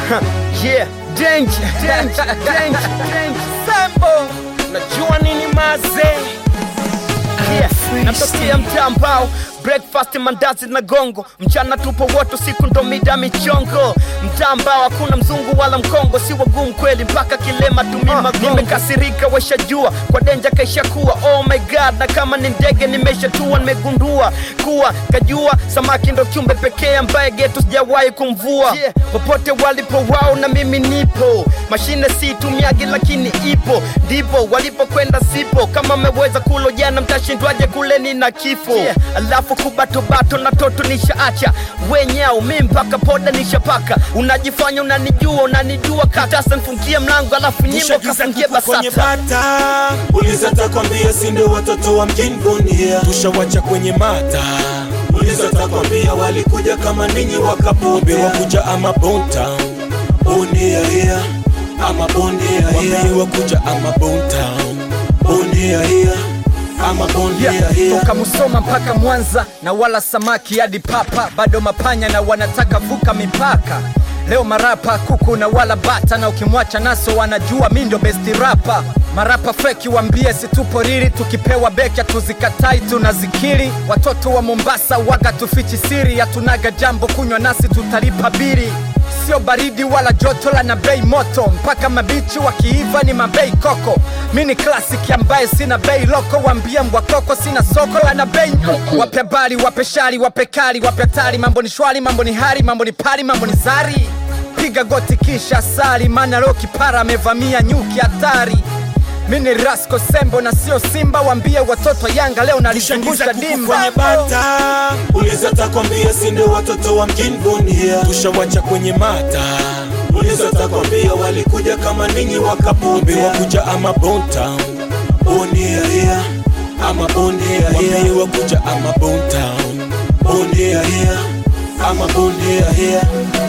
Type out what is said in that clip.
yeah, danger, danger, danger, danger. Sambo, najua nini mazee yeah. Natokea mtaa ambao breakfast mandazi na gongo, mchana tupo wote, siku ndo mida michongo. Mtaa ambao hakuna mzungu wala mkongo, si wagumu kweli mpaka kilema tumia magongo. Nimekasirika washajua kwa denja kaisha kuwa oh my god, na kama ni ndege nimeshatua, nimegundua kuwa kajua samaki ndo kiumbe pekee ambaye getu sijawahi kumvua yeah. Popote walipo wao na mimi nipo, mashine si tumiagi lakini ipo, ndipo walipokwenda sipo. Kama ameweza kulo jana, mtashindwaje kule nina kifo yeah. Alafu kubatobato na toto nishaacha wenyao, mi mpaka poda nishapaka. Unajifanya unanijua, unanijua katasa, nfungie mlango alafu nyimbo Tushagiza kafungie kuku kwenye basata bata, uliza takwambia, si ndio watoto wa mjini Bunia. Tushawacha kwenye mata, uliza takwambia, walikuja kama ninyi wakapotea, wakuja ama Bontown, Bunia here, ama Bunia here, wakuja ama Bontown, Bunia here, ama Bunia Yeah, here. toka Musoma mpaka Mwanza na wala samaki hadi papa, bado mapanya na wanataka vuka mipaka. Leo marapa kuku na wala bata, na ukimwacha naso wanajua mi ndo besti rapa. Marapa feki wambie situpo rili, tukipewa beki hatuzikatai tunazikiri. Watoto wa Mombasa waga tufichi siri, hatunaga jambo kunywa nasi tutalipa biri sio baridi wala joto la na bei moto mpaka mabichi wakiiva ni mabei koko mi ni klasiki ambaye sina bei loko wambia mbwa koko sina soko la na bei nyoko. wape bari wape shari wape kali wape hatari mambo ni shwari mambo ni hari mambo ni pari mambo ni zari piga goti kisha sali maana leo kipara amevamia nyuki hatari mi ni rasko sembo na sio simba wambie watoto yanga leo Tushagiza nalizungusha kuku dimba kwenye bata, uliza takwambia, si ndio watoto wa mjini Bunia. Tushawacha kwenye mata, uliza takwambia, walikuja kama ninyi wakapotea, wakuja ama Bontown, Bunia here, ama Bunia here, wakuja ama Bontown, Bunia here, ama Bunia here.